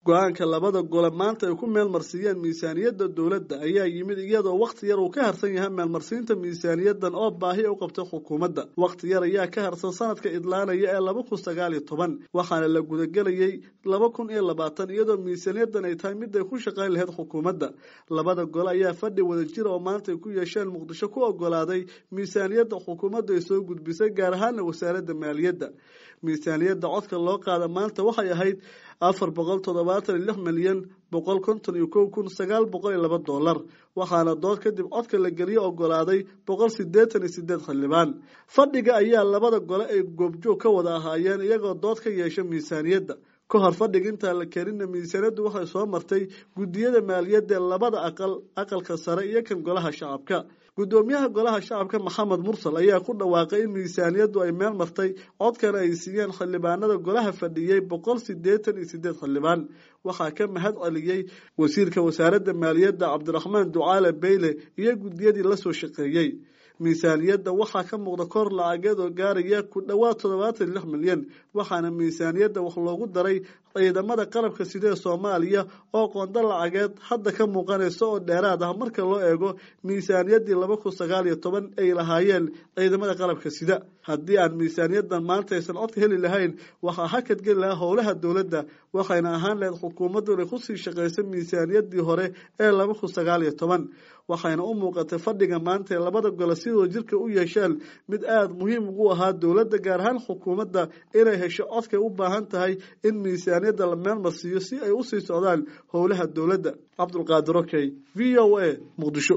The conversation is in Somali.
go-aanka labada gole maanta ay ku meelmarsiiyeen miisaaniyadda dowladda ayaa yimid iyadoo wakhti yar uu ka harsan yahay meelmarsiinta miisaaniyadan oo baahi u qabtay xukuumadda wakhti yar ayaa ka harsan sanadka idlaanaya ee laba kun sagaal iyo toban waxaana la gudagelayay laba kun iyo labaatan iyadoo miisaaniyadan ay tahay mid ay ku shaqayn lahayd xukuumadda labada gole ayaa fadhi wadajira oo maanta ay ku yeesheen muqdisho ku ogolaaday miisaaniyadda xukuumadda ay soo gudbisay gaar ahaana wasaaradda maaliyadda miisaaniyadda codka loo qaada maanta waxay ahayd afar boqol toddobaatan iyo lix milyan boqol konton iyo kow kun sagaal boqol iyo laba dollar waxaana dood kadib codka la geliyo ogolaaday boqol sideetan iyo sideed xildhibaan fadhiga ayaa labada gole ay goobjoog ka wada ahaayeen iyagoo dood ka yeesha miisaaniyadda ka hor fadhiga intaan la keenina miisaaniyaddu waxay soo martay guddiyada maaliyadda ee labada aqal aqalka sare iyo kan golaha shacabka guddoomiyaha golaha shacabka maxamed mursal ayaa ku dhawaaqay in miisaaniyaddu ay meel martay codkana ay siiyeen xildhibaanada golaha fadhiyey boqol sideetan iyo sideed xildhibaan waxaa ka mahad celiyey wasiirka wasaaradda maaliyadda cabdiraxmaan ducaale beyle iyo guddiyadii la soo shaqeeyey miisaaniyadda waxaa ka muuqda kor lacageed oo gaaraya ku dhowaad toddobaatan lix milyan waxaana miisaaniyadda wax loogu daray ciidamada qalabka sidee soomaaliya oo qondo lacageed hadda ka muuqanaysa oo dheeraad ah marka loo eego miisaaniyaddii laba kun sagaal iyo toban ay lahaayeen ciidamada qalabka sida haddii aan miisaaniyadan maanta aysan codka heli lahayn waxaa hakad geli lahaa howlaha dowladda waxayna ahaan lahayd xukuumaddu inay kusii shaqayso miisaaniyaddii hore ee laba kun sagaal iyo toban waxayna u muuqatay fadhiga maanta ee labada gole sidoo jirka u yeesheen mid aada muhiim ugu ahaa dowladda gaar ahaan xukuumadda inay hesho codkay u baahan tahay in miisaaniyadda la meelmarsiiyo si ay usii socdaan howlaha dowladda cabdulqaadir okey v o a muqdisho